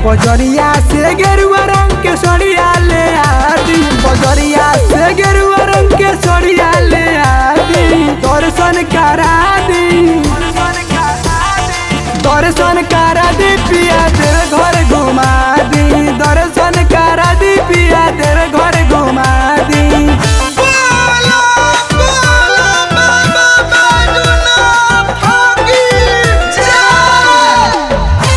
बजरिया से गेरुआ रंग के सड़िया ले आदी बजरिया से गेरुआ रंग के सड़िया ले आदी दर्शन करा दी दर्शन करा दी पिया तेरे घर घुमा दी दर्शन करा दी पिया तेरे घर घुमा दी बोलो बोलो बाबा बैजनाथ की जय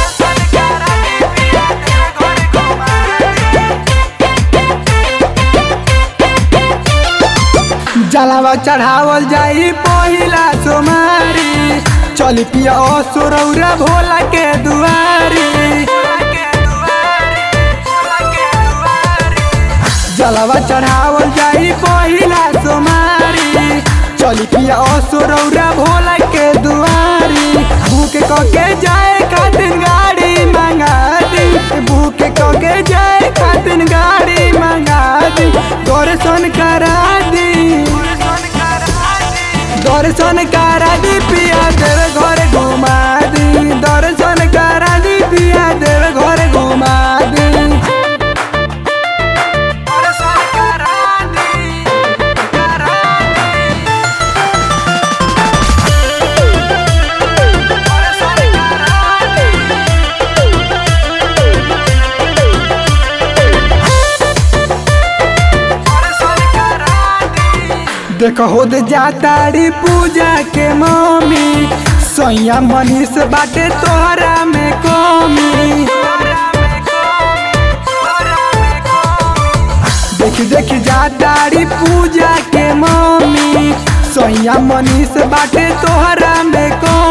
जलावा चढ़ावल जाई पहिला सोमारी चल पिया सुरौरा भोला के दुआरी जलावा चढ़ावल जाई पहिला सोमारी चल पिया सुरौरा भोला के दुआरी भूख कके जाए खातिर गाड़ी मंगा दी भूख कके जाए खातिर गाड़ी मंगा दी दर्शन करा दी दर्शन करा दी पिया तेरे घर घुमा दी दर्शन करा दी पिया तेरे घर घुमा दी दर्शन करा दी करा दी दर्शन करा दी देख हो दे जातारी पूजा के मम्मी सैया मनीष बाटे तोहरा में कमी देख देख जातारी पूजा के मम्मी सैया मनीष बाटे तोहरा में कमी